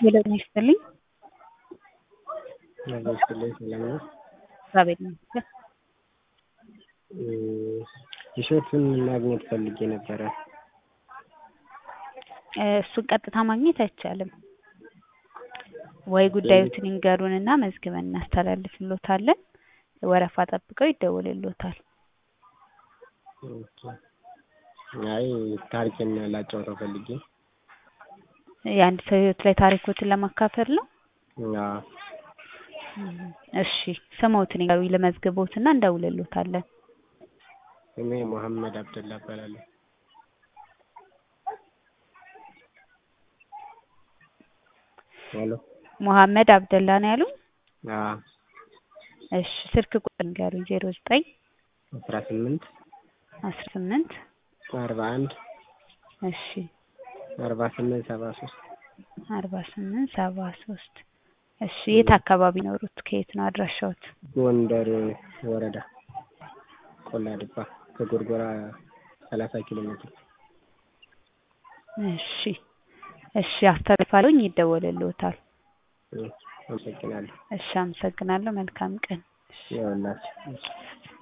ሄሎ ጤና ይስጥልኝ። ጤና ይስጥልኝ ሰላም ነው? እግዚአብሔር ይመስገን። ቲሸርቱን ማግኘት ፈልጌ ነበረ። እሱን ቀጥታ ማግኘት አይቻልም። ወይ ጉዳዮትን ይንገሩንና መዝግበን እናስተላልፍልዎታለን። ወረፋ ጠብቀው ይደወልልዎታል። ኦኬ። አይ ታሪኬን ላጫውተው ፈልጌ። የአንድ ሰው ህይወት ላይ ታሪኮትን ለማካፈል ነው? አዎ። እሺ ስምዎትን ይንገሩኝ ልመዝግብዎትና እንደውልልዎታለን። ስሜ መሀመድ አብደላ እባላለሁ። ሄሎ መሀመድ አብደላ ነው ያሉኝ? አዎ። እሺ ስልክ ቁጥር ይንገሩኝ ዜሮ ዘጠኝ አስራ ስምንት አስራ ስምንት አርባ አንድ እሺ አርባ ስምንት ሰባ ሶስት አርባ ስምንት ሰባ ሶስት እሺ የት አካባቢ ኖሩት? ከየት ነው አድራሻዎት? ጎንደር ወረዳ ቆላ ድባ ከጎርጎራ ሰላሳ ኪሎ ሜትር። እሺ እሺ አስተላልፋለሁኝ ይደወልልዎታል። አመሰግናለሁ። እሺ አመሰግናለሁ። መልካም ቀን። ይኸውላችሁ